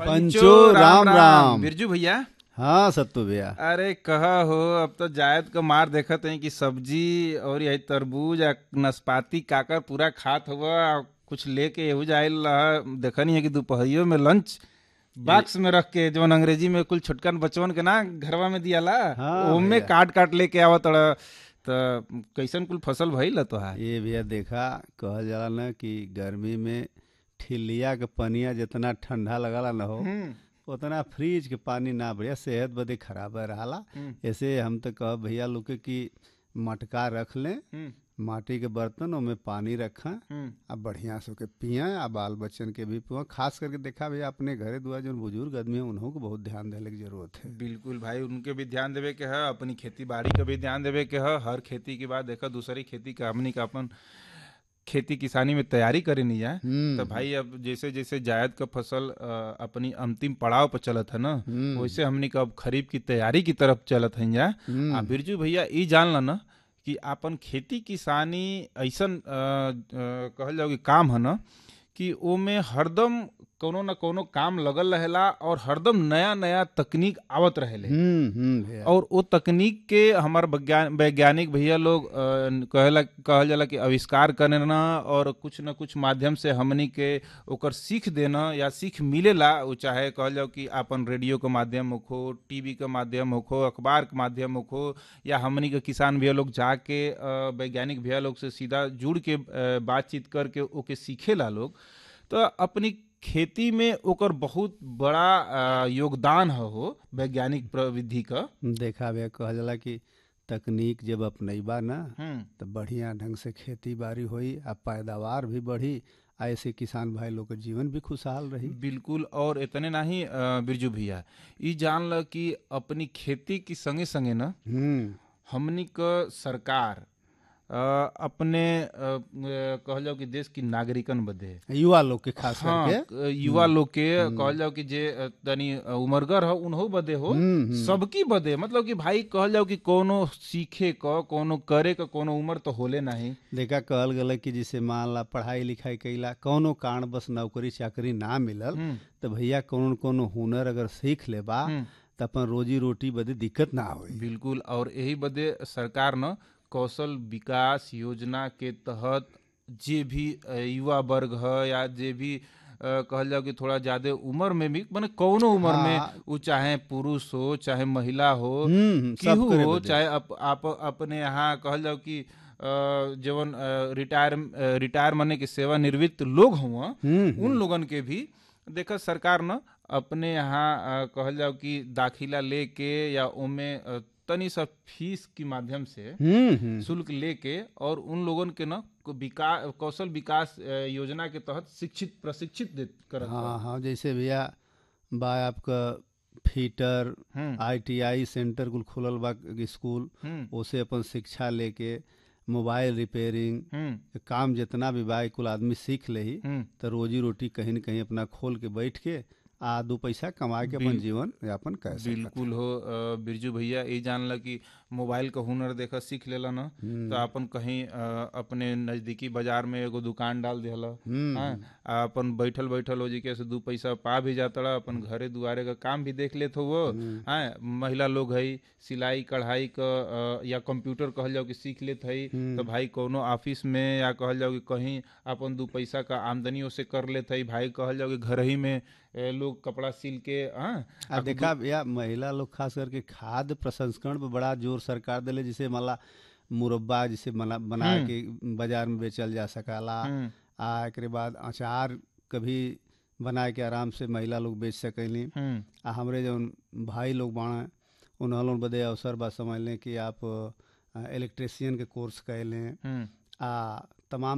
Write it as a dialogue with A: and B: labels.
A: पंचो राम राम।
B: बिरजू भैया
A: हाँ सत्तू भैया
B: अरे कहा हो अब तो जायद का मार देखत है कि सब्जी और यही तरबूज या नाशपाती काकर पूरा खात हुआ कुछ लेके यहू जाइल रहा देखनी है कि दोपहरियो में लंच बॉक्स में रख के जो अंग्रेजी में कुल छोटकन बचवन के ना घरवा में दियाला
A: हाँ
B: ओमे
A: भैया।
B: काट काट लेके आवत तड़ा तो कैसन कुल फसल भइल तो है
A: ये भैया देखा कहल जाला ना कि गर्मी में ठिलिया के पनिया जितना ठंडा लगला ना हो उतना फ्रिज के पानी ना बढ़िया सेहत बदे खराब रहाला ऐसे हम तो कह भैया लोग के कि मटका रख लें माटी के बर्तन ओमे पानी रखें आ बढ़िया से ओके पिया आ बाल बच्चन के भी पिया खास करके देखा भैया अपने घरे दुआ जो बुजुर्ग आदमी है उन्हों को बहुत ध्यान देने की जरूरत है
B: बिल्कुल भाई उनके भी ध्यान देवे के है अपनी खेती बाड़ी का भी ध्यान देवे के है हर खेती के बाद देखा दूसरी खेती का हमनी का अपन खेती किसानी में तैयारी करे नहीं जाए
A: हम्म।
B: तो भाई अब जैसे जैसे जायद का फसल अ, अपनी अंतिम पड़ाव पर चलत है ना
A: हम्म।
B: वैसे हमनी का अब खरीफ की तैयारी की तरफ चलत है जा
A: हम्म।
B: आ बिरजू भैया ई जान ला ना कि अपन खेती किसानी ऐसन अ, अ, कहल जाओ कि काम है ना कि ओमे हरदम कोनो न कोनो काम लगल रहेला और हरदम नया नया तकनीक आवत रहेले
A: हम्म हम्म भैया
B: और वो तकनीक के हमार वैज्ञान- वैज्ञानिक भैया लोग अ, कहेला कहल जाला कि आविष्कार करना और कुछ न कुछ माध्यम से हमनी के ओकर सीख देना या सीख मिलेला वो चाहे कहल जाओ कि अपन रेडियो के माध्यम होखो टीवी के माध्यम होखो अखबार के माध्यम होखो या हमनी के किसान भैया लोग जाके अ, वैज्ञानिक भैया लोग से सीधा जुड़ के अ, बातचीत करके ओके सीखेला लोग तो अपनी खेती में ओकर बहुत बड़ा अ, योगदान है हो वैज्ञानिक प्रविधि का
A: देखा भैया कहल जाला कि तकनीक जब अपनैबा ना
B: हम्म
A: तो बढ़िया ढंग से खेती बाड़ी होई आ पैदावार भी बढ़ी आ ऐसे किसान भाई लोग के जीवन भी खुशहाल रही
B: बिल्कुल और इतने नहीं अ, बिरजू भैया ई जान ल कि अपनी खेती की संगे संगे ना
A: हम्म
B: हमनी क सरकार अ, अपने अ, अ, कहल जाओ कि देश की नागरिकन बदे
A: युवा लोग के खास
B: हाँ
A: करके
B: अ, युवा लोग के कहल जाओ कि जे अ, तनी अ, उमरगर हो उन्हो बदे हो
A: हम्म, हम्म।
B: सबकी बदे मतलब कि भाई कहल जाओ कि कोनो सीखे क कोनो करे क कोनो उम्र तो होले नहीं
A: देखा कहल गल कि जैसे मान ला पढ़ाई लिखाई कैला कौनो कारण बस नौकरी चाकरी ना मिलल
B: हम्म,
A: तो भैया कौन कोनो हुनर अगर सीख लेबा
B: हम्म।
A: तो अपन रोजी रोटी बदे दिक्कत ना होई
B: बिल्कुल और यही बदे सरकार न कौशल विकास योजना के तहत जे भी अ, युवा वर्ग है या जे भी अ, कहल जाओ कि थोड़ा ज्यादा उम्र में भी माने कौनो उम्र में
A: हाँ।
B: वो चाहे पुरुष हो चाहे महिला हो
A: हम्म, हम्म, सब
B: केहू
A: करे
B: हो
A: बदे।
B: चाहे अप, आप अपने यहाँ कहल जाओ कि अ, जवन अ, रिटायर अ, रिटायर माने कि सेवानिवृत्त लोग हुआ
A: हम्म,
B: उन लोगन के भी देखा सरकार न अपने यहाँ अ, कहल जाओ कि दाखिला लेके या ओमे अ, तनी सा फीस के माध्यम से
A: हम्म हम्म
B: शुल्क लेके और उन लोगन के न विकास कौशल विकास अ, योजना के तहत शिक्षित प्रशिक्षित दे करत बा।
A: हाँ हाँ जैसे भैया बा आपका फीटर
B: हम्म
A: आईटीआई सेंटर कुल खुलल बा स्कूल
B: हम्म
A: ओसे अपन शिक्षा लेके मोबाइल रिपेयरिंग
B: हम्म
A: काम जितना भी बा कुल आदमी सीख लेही
B: हम्म
A: तो रोजी रोटी कहीं न कहीं अपना खोल के बैठ के आ दो पैसा कमा के अपन
B: बिल-
A: जीवन यापन कर सकत
B: बिल्कुल हो अ, बिरजू भैया ये जानला कि मोबाइल का हुनर देखा सीख लेला ना तो अपन कहीं अ, अपने नजदीकी बाजार में एगो दुकान डाल दिहला
A: हम्म,
B: हाँ, आ अपन बैठल बैठल हो जी के से दू पैसा पा भी जाता अपन घरे दुआरे का काम भी देख लेत हो वो हाँ महिला लोग है सिलाई कढ़ाई का अ, या कंप्यूटर कहल जाओ कि सीख लेत है तो भाई कोनो ऑफिस में या कहल जाओ कि कहीं अपन दू पैसा का आमदनी से कर लेत है भाई कहल जाओ कि घर ही में ए, लोग कपड़ा सिल के हाँ
A: आ देखा भैया महिला लोग खास करके खाद्य प्रसंस्करण पे बड़ा जोर सरकार दिले जिसे मला मुरब्बा जिसे मला बना के बाजार में बेचल जा सकाला
B: हम्म,
A: आ एकरे बाद अचार कभी बना के आराम से महिला लोग बेच सकेली
B: हम्म
A: आ हमरे जौन भाई लोग बाड़ा उन्होंने लोग बदे अवसर बा समझ लें कि आप इलेक्ट्रिशियन के कोर्स कैलें
B: हम्म
A: आ तमाम